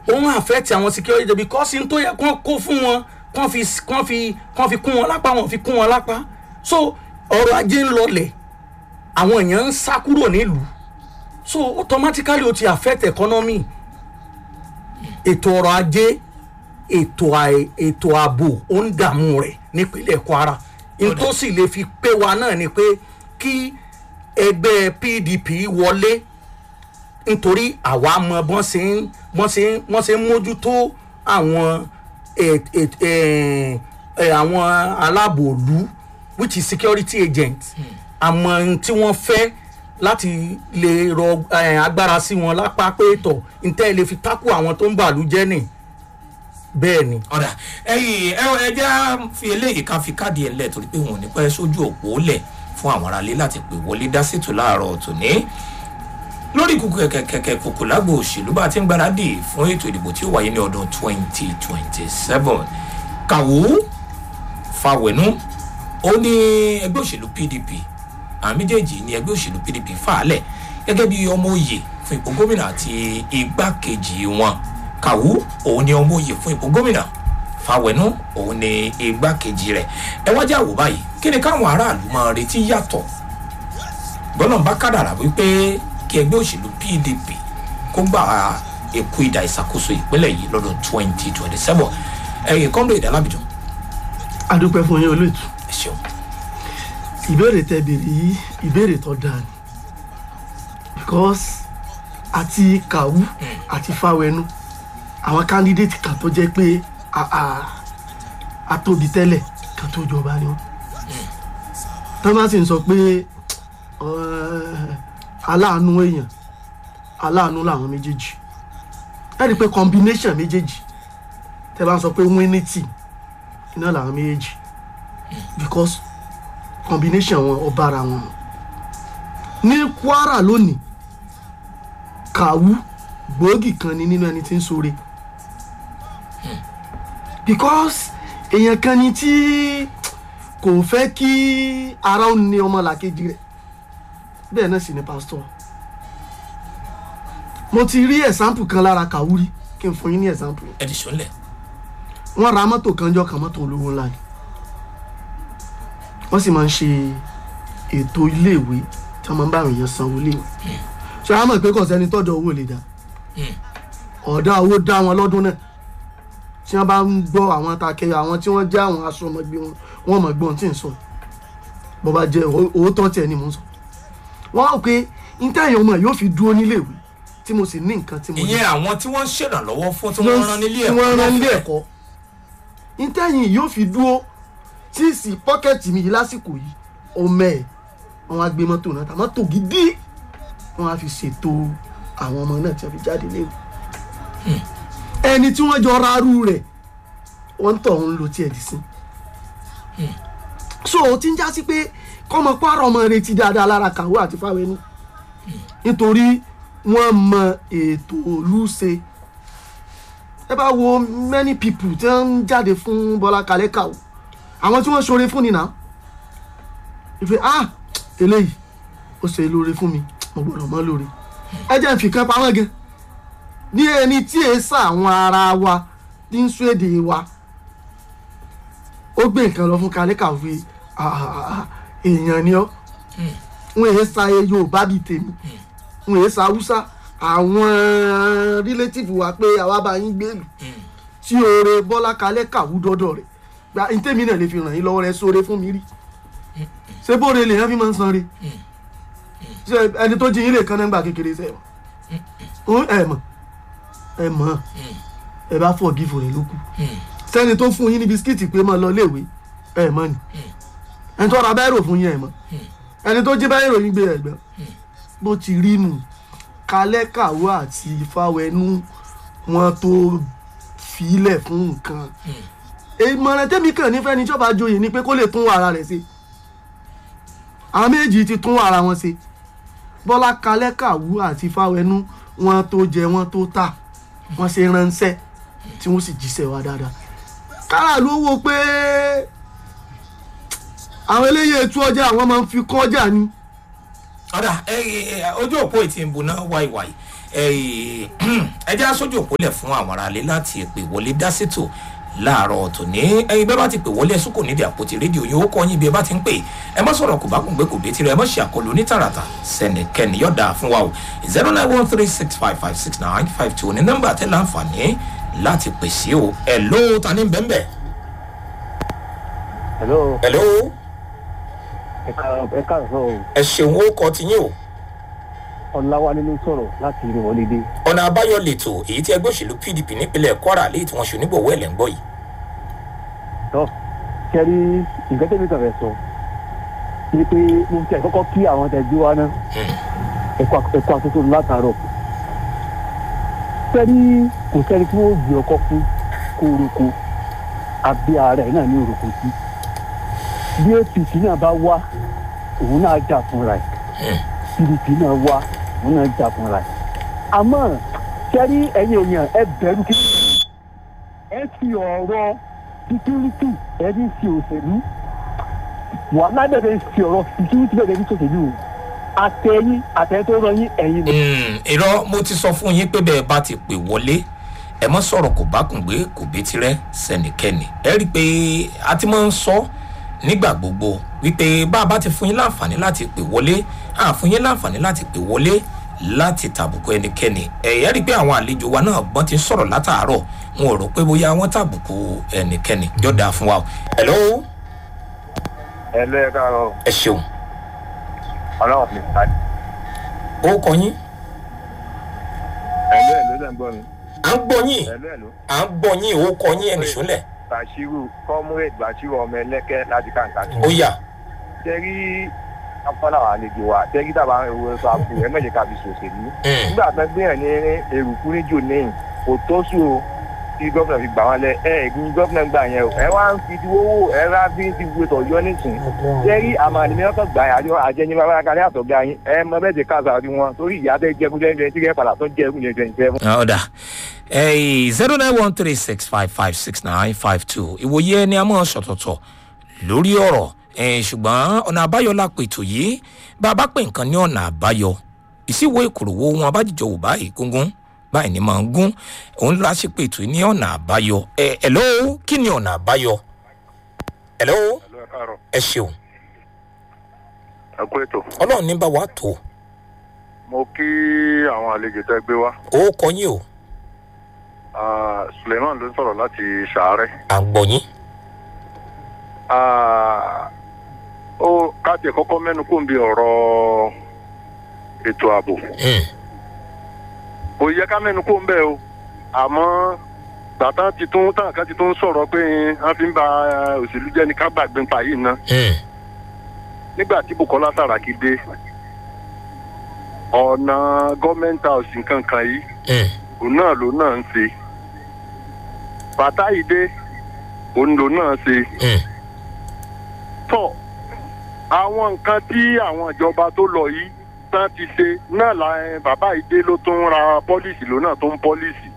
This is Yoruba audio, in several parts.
òun àfẹ́tì àwọn security because n tó yẹ kán kó fún wọn kán fi kán fi kán fi kún wọn lápá wọn fi kún wọn lápá so ọrọ̀ ajé ń lọlẹ̀ àwọn èèyàn ń sá kúrò nílùú so automatically ó ti affect economy ètò ọrọ̀ ajé ètò àì- ètò ààbò ó ń dààmú rẹ̀ nípínlẹ̀ kwara n tó sì lè fi pé wa náà ni pé kí ẹgbẹ́ pdp wọlé nítorí àwa mọ bọ́n ṣe ń bọ́n ṣe ń bọ́n ṣe ń mójútó àwọn ẹ̀ ẹ̀ ẹ̀ ẹ̀ àwọn aláàbòlú which is security agent àmọ́ ohun tí wọ́n fẹ́ láti lè rọ eh, agbára sí wọn lápá pé tọ̀ ntẹ́ lè fi tákù àwọn tó ń bàlú jẹ́ nì bẹ́ẹ̀ ni. ọ̀dà ẹ̀yìn ẹ ẹ jẹ́ fi eléyìí ká fi káàdì ẹ̀ lẹ̀ torí pé wọn ò ní pẹ́ sójú òpó lẹ̀ fún àwọn aráalé láti pè wọlé dá sètò láàárọ̀ tòní lórí kùkù kẹ̀kẹ̀kẹ̀ kòkò lágbo òṣèlú bá a ti ń gbáradì fún ètò ìdìbò tí ó wáyé ní ọdún 2027 kàwó fàwẹ̀nú ó ní ẹgbẹ́ òṣèlú pdp àwọn méjèèjì ní ẹgbẹ́ òṣèlú pdp fàálẹ̀ gẹ́gẹ́ bí ọmọ òye fún ipò gómìnà àti igbákejì wọn kàwú òun ni ọmọ òye fún ipò gómìnà fàwẹ̀nú òun ni igbákejì rẹ̀ ẹ wájú àwò báyìí kí ni káwọn aráàlú máa retí yàtọ̀ gbọ́dọ̀ bá kádàrà wípé kí ẹgbẹ́ òṣèlú pdp kó gbà èkó ìdá ìṣàkóso ìpínlẹ̀ yìí lọ́dún 2027 ẹ̀yìn kọ́ńdọ̀ ìdálábìjọ adúpẹ́ fún yín olóòtú ẹ ṣeun ìbéèrè tẹ béèrè yìí ìbéèrè tó dáa ni because àti kàwú àti fáwẹnú àwọn candidate kan tó jẹ́ pé a- a- atóbi tẹ́lẹ̀ kan tó jọba ni wọ́n thomas ń sọ pé eh, aláàánú èèyàn aláàánú làwọn méjèèjì ẹ rí i pé combination méjèèjì tẹ bá ń sọ pé winning team iná làwọn méjèèjì because combination wọn ọba ara wọn ní kwara lónìí kàwú gbòógì kan ni nínú ẹni tí ń sore because èèyàn kan ni tí kò fẹ́ kí ara ó ní ọmọ làkejì rẹ̀ bẹ́ẹ̀ náà sì ni pastor mo ti rí example kan lára kàwú rí kí n fún yín ní example yẹn ẹ ti sọ́nlẹ̀ wọ́n ra mọ́tò kan jọ kan mọ́tò olówó ńlá ni wọ́n sì máa ń ṣe ètò iléèwé tí wọ́n máa ń bá àwọn èèyàn sanwó iléèwé ṣé wọ́n á mọ̀ pé kò sẹ́ni tọ́jọ́ owó lè dá ọ̀dà owó dá wọn lọ́dún náà tí wọ́n bá ń gbọ́ àwọn takẹ́ àwọn tí wọ́n já àwọn aṣọ ọmọgbé wọn wọ́n mọ̀ gbọ́n tí ń sọ bó bá jẹ́ owó tán tiẹ̀ ni mò ń sọ wọ́n á rò pé intanet ọmọ yóò fi dúró níléèwé tí mo sì ní nǹkan tí mo ní ìyẹn àwọn tí wọ́n ń ṣèrànlọ́wọ́ fún tí wọ́n rán nílé tí ẹ̀kọ́ wọ́n rán nílé lọ́fẹ̀ẹ́. ẹ̀kọ́ ìtẹ̀yìn yóò fi dúró tí sì pọ́kẹ́tì mi yìí lásìkò yìí ọmọ ẹ̀ wọn á gbé mọ́tò náà tà mọ́tò gidi wọn á fi ṣètò àwọn ọmọ náà tí wọ́n fi jáde léwu ẹni tí wọ́n jọ rárú rẹ̀ wọ́n tọ̀ ń lo tiẹ̀ dì sí so ó ti ń já sí pé kọ́mọ pààrọ̀ ọmọ retí dáadáa lára kàwé àti fáwẹ́nu nítorí wọ́n mọ ètò olùṣe ẹ bá wo many people tí wọ́n ń jáde fún bọ́lá kalẹ́kà o àwọn tí wọ́n ṣoore fún ni náà ìfẹ́ ah eléyìí ó ṣe lóore fún mi mo gbọ́dọ̀ mọ́ lóore ẹ jẹ́ n fi kan pamọ́ gan ní ẹni tí èé sà àwọn ara wa ní ń sún èdè wa ó gbé nǹkan lọ fún kalẹ́kà fi èèyàn ni ọ́ wọn èé sa yorùbá bíi tèmi wọn èé sa haúsá àwọn relative wa pé àwa bá yín gbèlú tí oore bọ́lá kalẹ́ kàwú dọ́dọ̀ rẹ̀ gba ntẹ́mi náà lè fi ràn yín lọ́wọ́ rẹ sóore fún mi rí ṣé bóore lè yẹn fi máa ń san re ṣe ẹni tó jí yín lè kán nígbà kékeré ṣe mọ̀ ẹ mọ̀ ẹ mọ̀ ẹ bá fọ̀ gífò rẹ̀ ló kù sẹ́ni tó fún yín ní bisikíìtì pé máa lọ léèwé ẹ mọ̀ ni ẹni tó ra báyìí fún yín ẹ mọ̀ ẹni tó jí báyìí ròyìn gbé ẹgbẹ́ bó ti rí nù kalẹ́ kàwé àti ìfáwẹ́nú wọn tó filẹ̀ fún nǹkan ìmọ̀ràn tẹ́mi kàn nífẹ̀ẹ́ ní ìjọba joyè ni pé kó lè tún ara rẹ̀ ṣe àwọn méjì ti tún ara wọn ṣe bọ́lá kalẹ́ kàwé àti ìfáwẹ́nú wọn tó jẹ wọn tó tà wọn ṣe ránṣẹ́ tí wọ́n sì jíṣẹ́ wa dáadáa kára ló wo pé àwọn eléyìí ètò ọjà àwọn máa ń fi kọjá ni ọ̀dà ẹ ẹ ojú òpó ìtì ń buná wáìwáì ẹ jẹ́ aṣojú òpólẹ̀ fún àwọn aráalé láti pè wọlé dá sétò láàárọ̀ tòní ẹyin bẹ́ẹ̀ bá ti pè wọlé ẹ̀sùn kò nídìí àpótí rédíò yìí ó kọ́ yín bí ẹ bá ti ń pè ẹ má sọ̀rọ̀ kò bá kún gbé kò bí tirẹ̀ ẹ má ṣe àkọlù onítàràtà sẹ́nìkẹ́ni yọ̀dà fún wa o zero nine one three six five five six nine five two ní nọ́mbà tẹ́ láǹfààní láti pè sí o ẹ̀ ló ta ní bẹ́ẹ̀ bẹ́ẹ̀. hello ẹ̀ ló ẹ ká- ẹ káàsán o ẹ ṣeun ó kọ tiyín o ọláwálé ló sọ̀rọ̀ láti rí wọlé dé ọ̀nà àbáyọ lètò èyí tí ẹgbẹ́ òṣèlú pdp nípínlẹ̀ kwara léyìí tí wọ́n ṣe onígbọ̀wọ́ ẹ̀ lẹ́ ń gbọ́ yìí. tọ́ kẹ́rí nǹkan tẹ́mi kàn fẹ́ sọ ni pé mo ti ẹ̀ kọ́kọ́ kí àwọn tẹ̀ gbé wa náà ẹ̀kọ́ ẹ̀kọ́ àtúntò látàárọ̀ kẹ́rí kò sẹ́ni tí wọ́n gbé ọkọ̀ fún kó orúkọ àbí ààrẹ náà ní orúkọ sí bí apc náà bá wá òun náà jà fúnra ẹ̀ pdp náà wá òun náà jà fúnra ẹ̀ àmọ́ kẹ́rí ẹ̀yin èèyàn ẹ bẹ̀rù kí ẹ fi ọ̀rọ̀ security ẹ ní fi òṣèlú wàhálà bẹ̀rẹ̀ fi ọ̀rọ̀ security bẹ̀rẹ̀ ní sòṣèlú o àtẹ̀yìn àtẹ̀yìn tó rọ yín ẹ̀yin ni. Mm, irọ́ mo ti sọ fún yín pé bẹ́ẹ̀ bá ti pè wọlé ẹ mọ́ sọ̀rọ̀ kò bá kùn gbé kò bí tirẹ̀ sẹ́nìkẹ́ni ẹ rí i pé a ti máa ń sọ nígbà gbogbo wípé bá a bá ti fún yín láǹfààní láti pè wọlé a fún yín láǹfààní láti pè wọlé láti tàbùkù ẹnikẹ́ni ẹ̀yẹ́ rí i pé àwọn àlejò wa náà gbọ́n ti ń sọ̀rọ̀ látàárọ̀ wọn ò rò pé bóyá wọ́n tàbùkù ẹnikẹ́ni jọ́dá fún wa o. hello ẹ lé ẹ káàárọ̀ ẹ ṣeun ọlọ́run mi ká ó kọ yín ẹ lé ẹ ló dẹ̀ ń gbọ́ mi à ń gbọ́ yín ẹ lé ẹ ló à ń gbọ́ yín ó kọ yín ẹnì sólẹ̀ bàṣírù comrade bàṣírù ọmọ ẹlẹ́kẹ́ láti kàǹkà tó. ó yà. tẹ́rí afọ́nà àwọn àlejò wa tẹ́rí tàbá ewu ẹ̀fọ́ àpò ẹ mẹ́jẹ̀ ká fi ṣòṣèlú. Mm. nígbà tó gbé yàn ní èrùkú níjò níyìn kò tó sùn o tí gómìnà fi gbà wọn lẹ ẹ ẹgbin gómìnà gbà yẹn o ẹ wá ń fi owó ẹ rà bí ti gbé tọ̀ yọ nísìn tẹ́rí àmà ni mẹ́kàn gbà yà àjọ àjẹyìn bàbá kalẹ́ àtọ̀gá yín ẹ mọ bẹ́ẹ̀ ti káàsà rí wọn torí ìyá tẹ́ jẹ́ kúndé tí kẹ́ padà tó jẹ́ kúndé twenty seven. ọ̀dà zero nine one three six five five six nine five two ìwòye ẹni a máa ṣọ̀tọ̀tọ̀ lórí ọ̀rọ̀ eh, ṣùgbọ́n ọ̀nà àbáyọ la pètò yìí bá a bá pè nǹkan ní ọ̀nà àbáyọ ìsìwò ìkòròwò wọn abájíjọ wò báyìí gúngún báyìí ni máa ń gún òun la ṣe pètò ní ọ̀nà àbáyọ ẹ ẹ lọ́wọ́ kí ni ọ̀nà àbáyọ ẹ lọ́wọ́ ẹ káàárọ̀ ẹ ṣeun ẹ kú ètò ọlọ́run ní bá wa tó mo kí àwọn àlejò tẹ́ gbé wá ó kọ yín o Ah, suleiman ló ń sọ̀rọ̀ láti ṣàárẹ̀. à ń gbọ́ yín Ah, ó káàtì kọ́kọ́ mẹ́nu kó ń bi ọ̀rọ̀ ètò ààbò Mm, kò yẹ ká mẹ́nu kó ń bẹ̀ o àmọ́ gbàtà ti tún tàn ká ti tún sọ̀rọ̀ pé wọ́n fi ń ba òṣèlú jẹ́ ní ká gbàgbé pa yìí ná mm, nígbà tí bukola saraki dé ọ̀nà gọ́ọ̀mẹ̀ntì house nǹkan kan yìí mm, òun náà ló náà ń ṣe bàtà yìí dé òun ló náà ṣe mm, tọ àwọn nǹkan tí àwọn ìjọba tó lọ yìí tán ti ṣe náà la ẹ, bàbá yìí dé ló tún ra pọ́lísì ló náà tó ń pọ́lísì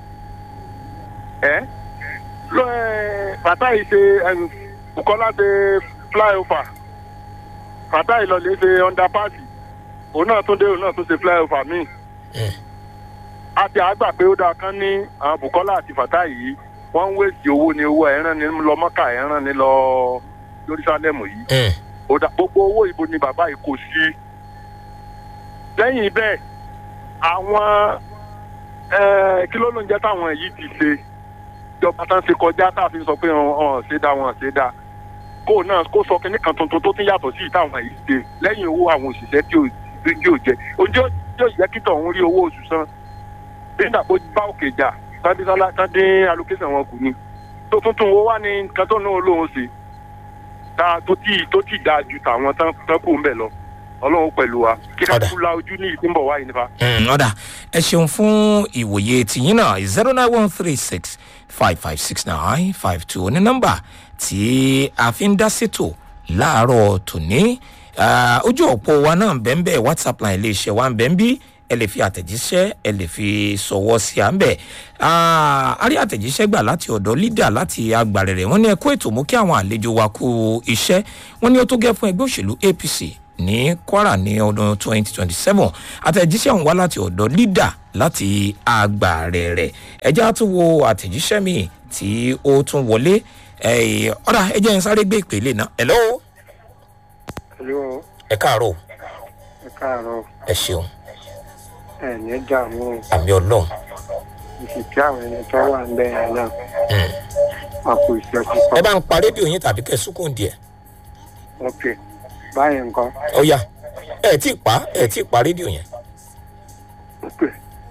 ẹ lọ ẹ bàtà yìí ṣe ẹ, bukola ṣe flyover bàtà yìí lọ lè ṣe underpass òun náà tún dé òun náà tún ṣe flyover míì mm. àti àgbà pé ó dáa kán ní àwọn bukola àti fata yìí wọ́n ń wéèsì owó ní owó ẹ̀ràn ní lọ mọ́kà ẹ̀ràn ní lọ jerusalem yìí Mm. ó dá gbogbo owó ìbò ni bàbá yìí kò sí lẹ́yìn bẹ́ẹ̀ àwọn eh, kí ló ló ń jẹ́ táwọn yìí ti ṣe ìjọba tán ṣe kọjá tá a fi sọ pé ọ̀hún ṣe dá wọn ṣe dá kó náà kó sọ kínní kan tuntun tó tún yàtọ̀ sí ìtàwọn yìí ṣe lẹ́yìn owó àwọn òṣìṣẹ́ tí ò tí ò jẹ ojú yóò jẹ́ kí tọ̀hún rí owó oṣù san nígbà tó bá òkè jà tàbí sálá tàbí allocation wọn kù ni tó tuntun wo wá ní nǹkan tó náà lóun ṣe tá tó tí tó tí dáa ju tàwọn tán tán kù ń bẹ̀ lọ ọlọ́run pẹ̀lú wa kí ká Ọ̀dà. kú la ojú ní ìpínbọ̀ wáyé nípa. Mm, ọ̀dà ẹ ṣeun fún ìwòye tìyín náà zero nine one three six five five six nine five two ní nọ́mbà tí a fi ń dá sétò láàárọ̀ tòní Ah, ojú òpó wa náà bẹ́ẹ̀ whatsapp line iléeṣẹ́ wa ń bẹ́ẹ̀ bí ẹ lè fi àtẹ̀jíṣẹ́ ẹ lè fi sọ̀wọ́ sí à ń bẹ̀ a rí àtẹ̀jíṣẹ́ gbà láti ọ̀dọ̀ lídà láti agbàrẹ̀rẹ̀ wọ́n ní ẹ kó ètò mú kí àwọn àlejò wa kú iṣẹ́ wọ́n ní ó tó gẹ́ fún ẹgbẹ́ òṣèlú apc ní kwara ní ọdún 2027 àtẹ̀jíṣẹ́ ọ̀hún wá láti ọ̀dọ̀ lídà láti àgbàrẹ̀ rẹ̀ ẹjẹ́ tó wo àtẹ̀jíṣẹ́ mi tí ó tún wọlé Eh, ọ̀dà ẹjẹ́ ń sáré gbé ìpele náà hello Hello, ẹ káàárọ̀ ẹ káàárọ̀ ẹ ṣeun ẹ ní dààmú àmì ọlọ́run ìsìnkú àwọn ẹni tó wà ń bẹ yẹn náà wọn kò iṣẹ́ ẹ púpọ̀. bá ń pa rédíò yín tàbí kẹ́ sùkùn díẹ̀ ok báyìí nǹkan ó yá ẹ tí ì pa ẹ tí ì pa rédíò yẹn ok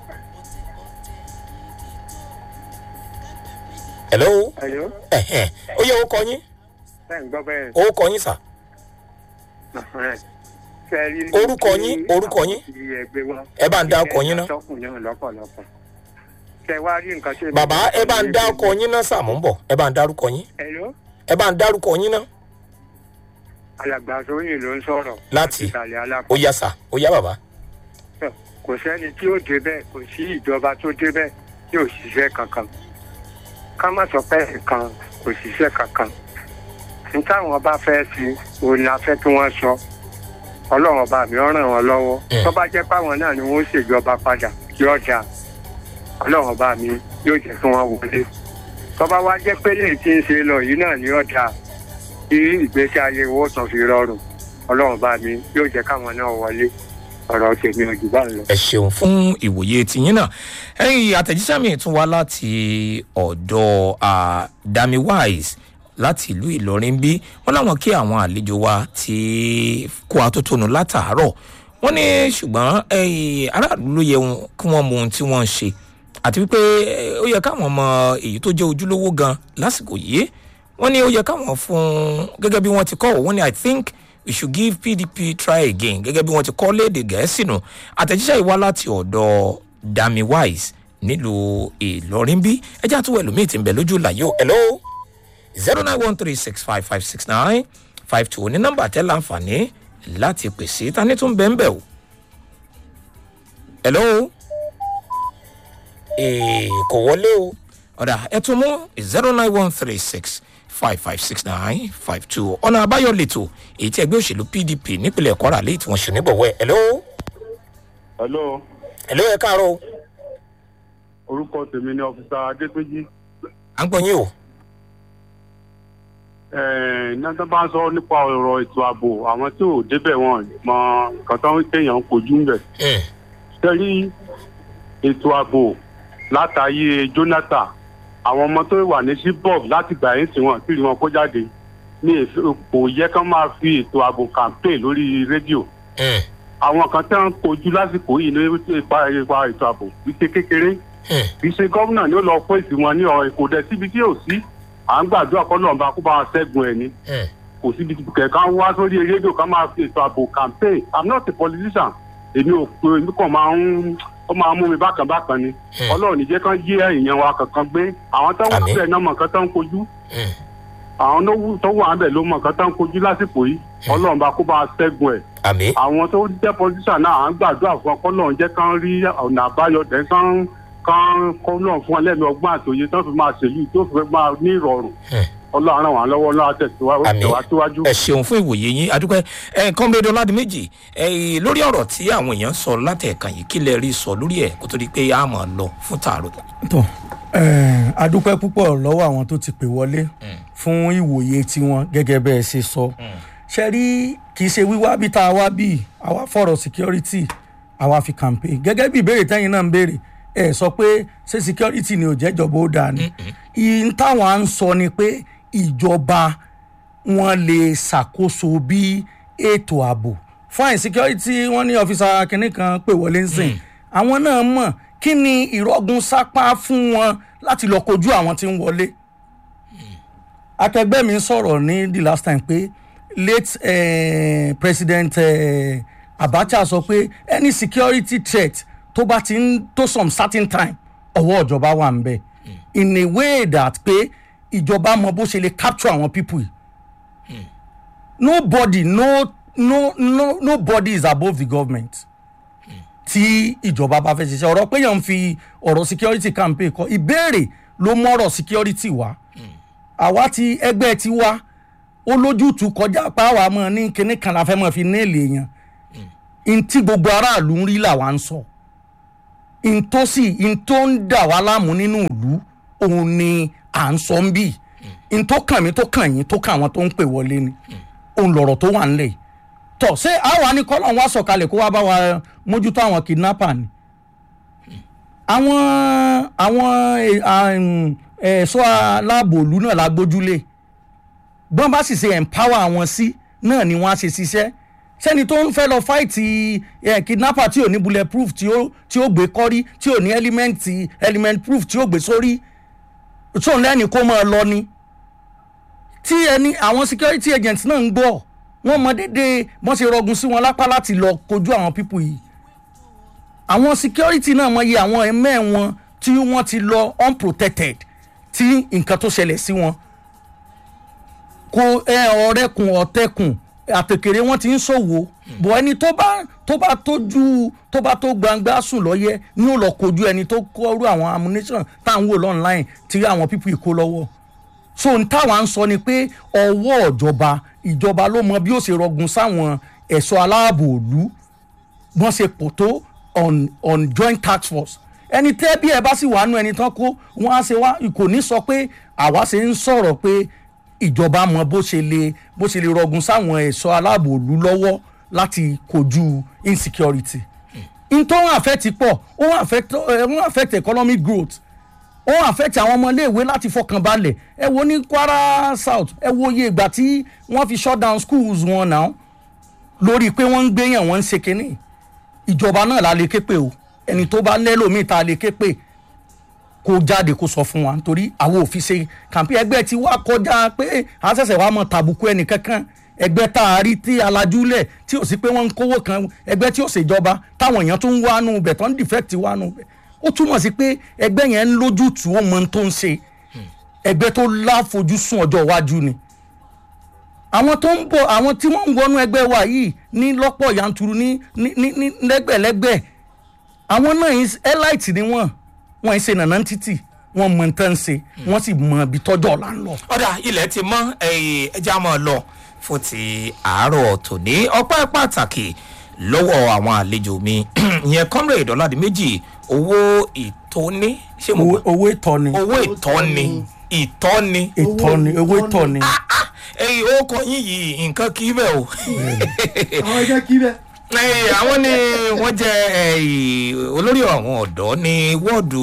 hello hello ẹ̀hẹ̀n ó yẹ orúkọ yín ẹ ń gbọ́ bẹ́ẹ̀ orúkọ yín sà ẹ̀hẹ́n. Ṣé ẹ rí ní Orúkọ kí yín, orúkọ yín. àwọn ti ẹgbẹ́ wọn ẹ bá ń dá ọkọ yín náà. tọkùn náà lọ́pọ̀lọpọ̀ ṣe wá rí nǹkan ṣe. bàbá ẹ bá ń dá ọkọ yín náà sà mò ń bọ̀ ẹ bá ń dárúkọ yín hello ẹ bá ń dárúkọ yín náà alàgbà sóyìn ló ń sọ̀rọ̀ Láti? ìsàlẹ̀ ó alápò yá sà ó yá bàbá kò sẹ́ni tí ó débẹ̀ kò sí ìjọba tó débẹ̀ tí ò ṣiṣẹ́ kankan ká má sọ pé nǹkan kò ṣiṣẹ́ kankan ní táwọn bá fẹ́ sí òun ni a fẹ́ kí wọ́n sọ ọlọ́run ọba mi ó ràn wọ́n lọ́wọ́ Mm. tó bá jẹ́ páwọn náà ni wọ́n ṣèjọba padà yóò dáa ọlọ́run ọba mi yóò jẹ́ kí wọ́n wọlé tó bá wá jẹ́ pé lè ti ń ṣe lọ yìí náà ni yóò dáa kí ìgbésí ayé owó tán fi rọrùn ọlọ́run ọba mi yóò jẹ́ káwọn náà wọlé ọ̀rọ̀ tèmi ò jù bá ń lọ. ẹ ṣeun fún ìwòye tiyín náà ẹyìn àtẹ̀jíṣẹ́ mi tún wá láti ọ̀dọ̀ ah, dami wise láti ìlú ìlọrin bí wọn láwọn kí àwọn àlejò wa ti kó atótónu látàárọ̀ wọn ní ṣùgbọ́n ẹyìn aráàlú ló yẹ wọn- kí wọ́n mọ ohun tí wọ́n ń ṣe àti wípé eh, ó yẹ káwọn mọ èyí tó jẹ́ ojúlówó gan lásìkò yìí wọ́n ní ó yẹ káwọn fún gẹ́gẹ́ bí wọ́n ti kọ́ wọ́n ní i think we should give pdp try again gẹ́gẹ́ bí wọ́n ti kọ́ léde gẹ̀ẹ́sì nù àtẹ̀jíṣẹ́ yìí wá láti ọ̀dọ̀ dami wise nílùú ìlọrin bí ẹjẹ́ àtúwọ̀ ẹlòmíì ti ń bẹ̀ lójú làyò hello zero nine one three six five five six nine five two ní nọ́mbà tẹ́ láǹfààní láti pèsè tani tún bẹ́ẹ̀ bẹ́ẹ̀ o hello ee kò wọlé o ọ̀dà ẹ tún mú zero nine one three six five five six nine five two ọ̀nà àbáyọ lẹ́tọ̀ èyí tí ẹgbẹ́ òṣèlú pdp nípìnlẹ̀ kwara lẹ́yìn tí wọ́n ṣe níbọ̀wọ́ ẹ̀ hello hello hello ẹ káàárọ̀ o orúkọ tèmi ni ọfíìsà adépéjì à ń gbọ́ yín o nígbà bá ń sọ nípa ọ̀rọ̀ ètò ààbò àwọn tí ò débẹ̀ wọn mọ nǹkan tó ń kéèyàn ń kojú ń bẹ̀. Hmm, sẹ́rí ètò ààbò látàyè jonathan àwọn ọmọ tó wà ní shibok láti gbà yín sí wọn kí wọn kó jáde ní èso kò yẹ kán máa fi ètò ààbò campaign lórí rédíò hmm, àwọn kan tẹ́ ń kojú lásìkò yìí ní ipa ipa ètò ààbò wípé kékeré hmm. kì í ṣe gómìnà ni ó lọ fún èsì wọn ní ọ̀rọ̀ kò dẹ̀ síbi tí ò sí à ń gbàdúrà kọ́ lọ́nba kó bá wọn ṣẹ́gun ẹ̀ ni Hmm. kò síbi kẹ̀kẹ́ wá sórí rédíò ká máa fi ètò ààbò campaign i'm not a politician èmi ò pé èmi kàn máa ń ó máa ń mú mi bákan bákan ni Hmm. ọlọ́run níjẹ́ kán yé èèyàn wa kankan gbé àwọn tó wà Àmín. bẹ́ẹ̀ náà mọ̀ nǹkan tó ń kojú Hmm. àwọn tó wù- tó wà bẹ́ẹ̀ ló mọ̀ nǹkan tó ń kojú lásìkò yìí ọlọ́run bá kó bá wọn ṣẹ́gun ẹ̀ àmì àwọn tó jẹ́ politician náà à ń gbàdúrà fún ọkọ náà jẹ́ kán rí ọ̀nà àbáyọ tẹ̀ kán kán kọ́ náà fún ẹlẹ́nu ọgbọ́n àtòyè tó fi máa ṣèlú tó fi máa ní ìrọ̀rùn Hmm. ọlọ́run ràn wá lọ́wọ́ ọlọ́run tẹ̀síwájú àmì tẹ̀wájú. ẹ ṣeun fún ìwòye yín adúpẹ́ ẹ kọ́ńbẹ́dọ̀ láti méjì ẹ lórí ọ̀rọ̀ tí àwọn èèyàn sọ látẹ̀ẹ̀kan yìí kí lẹ rí sọ lórí ẹ̀ kó tó di pé a máa lọ fún tààrọ̀ tó eh, adúpẹ́ púpọ̀ lọ́wọ́ àwọn tó ti pè wọlé fún ìwòye tiwọn gẹ́gẹ́ bẹ́ẹ̀ ṣe sọ ṣe rí kì í ṣe wíwá bí tá a wá bí àwa fọ̀rọ̀ security àwa fi campaign gẹ́gẹ́ bí ìbéèrè tẹ́yìn náà ń béèrè ẹ sọ pé ṣé security ni ò jẹ́ ìjọba ó dáa ni ìyìn táwọn à ń sọ ni pé ìjọba wọn lè ṣàkóso bí ètò ààbò fine security wọn ní ọfíìsà kìnínní kan pè wọlé ń sìn àwọn náà mọ̀ kí ni ìrọ̀gùn sápá fún wọn láti lọ kojú àwọn tí ń wọlé akẹgbẹ́ mi sọ̀rọ̀ ní the last time pé late eh, president eh, abacha sọ pé any security threat tó bá ti ń tó some certain time ọwọ́ ìjọba wà ń bẹ̀ in a way that pé ìjọba mọ bó ṣe lè capture àwọn people yìí nobody no no no nobody is above the government tí ìjọba bá fẹ́ ṣiṣẹ́ ọ̀rọ̀ pé yàn ń fi ọ̀rọ̀ security campaign kọ ìbéèrè ló mọ̀rọ̀ security wá àwa ti ẹgbẹ́ ti wá ó lójútùú kọjá páwa mọ́ ní kinní kan la fẹ́ mọ́ fi néèlì èèyàn ntí gbogbo aráàlú ń rí làwa ń sọ ntòsí ntò ń dà wá láàmú nínú ìlú òun ni à ń sọ ń bì ntò kàn mí tó kàn yín tó kàn àwọn tó ń pè wọlé ni òun lọ̀rọ̀ tó wà ńlẹ̀ yìí tọ̀ ṣé àwa ní kọ́lọ̀ wá sọ̀kalẹ̀ kó wá bá wa mójútó àwọn kidnapper ni àwọn àwọn ẹ̀- àm, ẹ̀ṣọ́ aláàbò ìlú náà la gbójúlé bọ́n bá sì ṣe empower àwọn sí náà ni wọ́n á ṣe ṣiṣẹ́ sẹ́ni tó ń fẹ́ lọ fáìtì ẹ̀ kidnapper tí ò ní bullet proof tí ó tí ó gbé kọ́rí tí ò ní element element proof tí ó gbé sórí tó ń lẹ́ni kó máa lọ ni tí ẹni àwọn security agents náà ń gbọ́ wọ́n mọ déédéé bọ́n ṣe rọgùn sí wọn lápá láti lọ kojú àwọn people yìí àwọn security náà mọ iye àwọn ẹ̀mẹ́ wọn tí wọ́n ti lọ unprotected tí nǹkan tó ṣẹlẹ̀ sí wọn kò ẹ ọ̀rẹ́kùn ọ̀tẹ̀kùn àtẹ̀kẹ̀rẹ̀ wọn ti ń ṣòwò bọ̀ ẹni tó bá tó bá tójú tó bá tó gbangba sùn lọ́yẹ ni ó lọ kojú ẹni tó kọ́rú àwọn ammunition tá à ń wò online tí àwọn people kó lọ́wọ́ so n táwa ń sọ ni pé ọwọ́ ìjọba ìjọba ló mọ bí ó ṣe rọgùn sáwọn ẹ̀ṣọ́ aláàbò òlu wọ́n ṣe pò tó on on joint task force ẹni tẹ́ bí ẹ bá sì wà nù ẹni tán kó wọ́n á ṣe wá kò ní sọ pé àwa ṣe ń sọ̀rọ̀ pé ìjọba mọ bó ṣe lè bó ṣe lè rọgùn sáwọn ẹ̀ṣọ́ aláàbò òlu lọ́wọ́ láti kojú insecurity n tó ń affect pọ̀ ó ń affect ó ń affect economic growth ó ń affect àwọn ọmọléèwé láti fọkàn balẹ̀ ẹ wo ní kwara south ẹ wo iye ìgbà tí wọ́n fi shut down schools wọn náà lórí pé wọ́n ń gbéyàn wọ́n ń ṣe kínní ìjọba náà la lè ké pè o ẹni tó bá lẹ́lòmíì tá a lè ké pè kó jáde kó sọ fún wa nítorí àwọn òfin ṣe kàmpí ẹgbẹ́ tí wàá kọjá pé a ṣẹ̀ṣẹ̀ wàá mọ tàbùkù ẹnì kankan ẹgbẹ́ tá a rí tí alajúlẹ̀ tí ò sí pé wọ́n ń kówó kan ẹgbẹ́ tí ò ṣèjọba táwọn èèyàn tó ń wá nù bẹ̀ tó ń defect wá nù bẹ̀ ó túmọ̀ sí pé ẹgbẹ́ yẹn ń lójútùú ó mọ ohun tó ń ṣe ẹgbẹ́ tó láfojúsùn ọjọ́ iwájú ni àwọn tó ń bọ̀ àwọn tí wọ́n ń wọnú ẹgbẹ́ wa yìí ní lọ́pọ̀ yanturu ní ní ní ní lẹ́gbẹ̀lẹ́gbẹ̀ àwọn náà yìí elite ni wọ́n wọ́n ń ṣe nànà títì wọ́n mọ nǹkan ṣe wọ́n sì mọ ibi tọ́jọ́ ọ̀la ń lọ. ọ̀dà ilẹ̀ ti mọ́ ẹ̀yìn ẹja máa lọ fún ti àárọ̀ tòní ọpẹ́ pàtàkì lọ́wọ́ àwọn àlejò mi ìyẹn comrade ọ̀làdìmẹ́jì owó ìtóní ṣé mo gbọ́ owó ìtọ́ni owó ìtọ́ni ìtọ́ni ìtọ́ni owó ìtọ́ni ẹ̀yìn ó kọ yín yìí nǹkan kí bẹ́ẹ̀ o àwọn ẹgbẹ́ kí bẹ́ẹ̀. ẹ̀yìn àwọn ni wọ́n jẹ́ ẹ̀yìn olórí àwọn ọ̀dọ́ ní wọ́ọ̀dù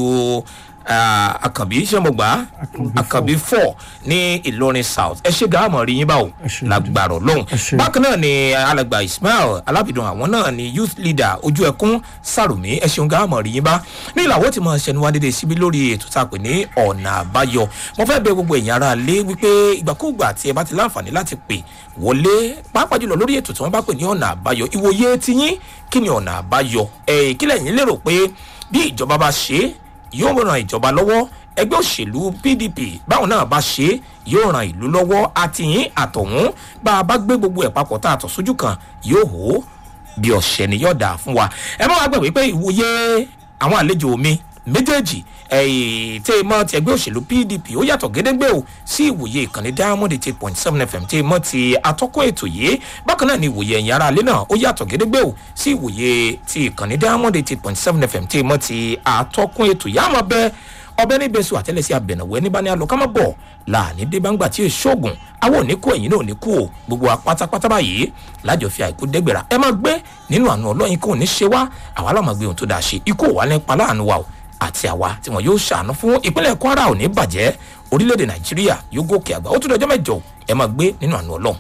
ah, àkànbí sẹ́mọ̀gbá àkànbí four ní ìlọrin south ẹ ṣe gàámọ̀ rí yín báwo Ẹ ṣé. lágbàrọ̀ lóhùn Ẹ ṣé. bákan náà ni alàgbà ismail alábìdàn àwọn náà ni youth leader ojú ẹkún sàrùmí ẹ ṣeun gàámọ̀ rí yín bá ní ìlàwọ́ tí mo ṣẹnu wá dédé síbí lórí ètò tá a pè ní ọ̀nà àbáyọ mo fẹ́ bẹ gbogbo èèyàn ara lé wípé ìgbàkúùgbà tí ẹ bá ti láǹfààní láti pè wọlé pàápàá jùlọ lórí ètò tí wọ́n bá pè ní ọ̀nà àbáyọ ìwòye tiyín kí ni ọ̀nà àbáyọ ẹ̀ kí lẹ́yìn lérò pé bí ìjọba bá ṣe é yóò ran ìjọba lọ́wọ́ ẹgbẹ́ òṣèlú pdp báwọn náà bá ṣe é yóò ran ìlú lọ́wọ́ àtìyín àtọ̀hún bá a bá gbé gbogbo ẹ̀ papọ̀ tá a tọ̀ sójú kan yóò hó bí ọ̀sẹ̀ ni yóò dà fún wa ẹ má wá gbàgbé pé ìwòye àwọn àlejò mi méjèèjì ẹ̀yìn tẹ́ ẹ mọ́ ti ẹgbẹ́ òṣèlú pdp ó yàtọ̀ gédégbé o sí ìwòye ìkànnì diamond eight point seven fm tẹ́ ẹ mọ́ ti atọ́kùn ètò yìí bákan náà ni ìwòye ẹ̀yìn ara alẹ́ náà ó yàtọ̀ gédégbé o sí ìwòye ti ìkànnì diamond eight point seven fm tẹ́ ẹ mọ́ ti atọ́kùn ètò yìí àmọ́ bẹ́ẹ̀ ọbẹ̀ níbẹ̀ sùn àtẹ́lẹsẹ̀ abẹ̀nàwẹ́ ní bani alọ́kámọ́ bọ̀ láàní débàǹgbà tí èso ògùn àwọn òní kú ẹ̀yìn náà òní kú o gbogbo wa pátápátá báyìí lájọ fi àìkú dẹ́gbẹ̀rà ẹ máa gbé nínú àánú ọlọ́yin kò ní ṣe wá àwa láwọn gbé ohun tó dáa ṣe ikú òwà nípa láàánú wa o àti àwa tí wọn yóò ṣàánú fún ìpínlẹ̀ kwara ò ní bàjẹ́ orílẹ̀-èdè nàìjíríà yóò gòkè àgbà ó tún dọjọ́ mẹ́jọ ẹ máa gbé nínú àánú ọlọ́run.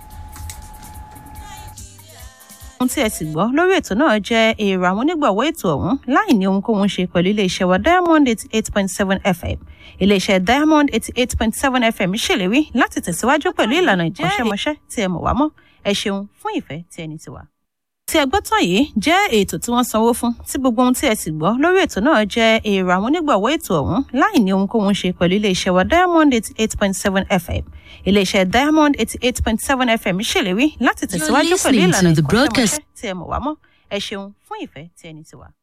ohun tí ẹ sì gbọ́ lórí ètò náà jẹ́ èrò àwọn onígbọ̀wọ́ ètò ọ̀hún láì ní ohunkóhun ṣe pẹ̀lú iléeṣẹ́ wa diamond eighty eight point seven fm iléeṣẹ́ diamond eighty eight point seven fm ṣèlérí láti tẹ̀síwájú pẹ̀lú ìlànà ìkọ́ṣẹ́mọṣẹ́ tí ẹ mọ̀ wá mọ́ ẹ ṣeun fún ìfẹ́ tí ẹni ti wà. tí ẹ gbọ́ tán yìí jẹ́ ètò tí wọ́n sanwó fún tí gbogbo ohun tí ẹ sì gbọ́ lórí ètò náà jẹ́ èrò àwọn onígbọ̀wọ́ ètò ọ̀hún láì ní ohunkóhun ṣe pẹ̀lú iléeṣẹ́ wa diamond eighty eight point seven fm iléeṣẹ́ diamond eighty eight point seven fm ṣèlérí láti tẹ̀síwájú pẹ̀lú listening ìlànà to the broadcast- ìkọ́ṣẹ́mọṣẹ́ tí ẹ mọ̀ wá mọ́ ẹ ṣeun fún ìfẹ́ tí ẹni ti wà.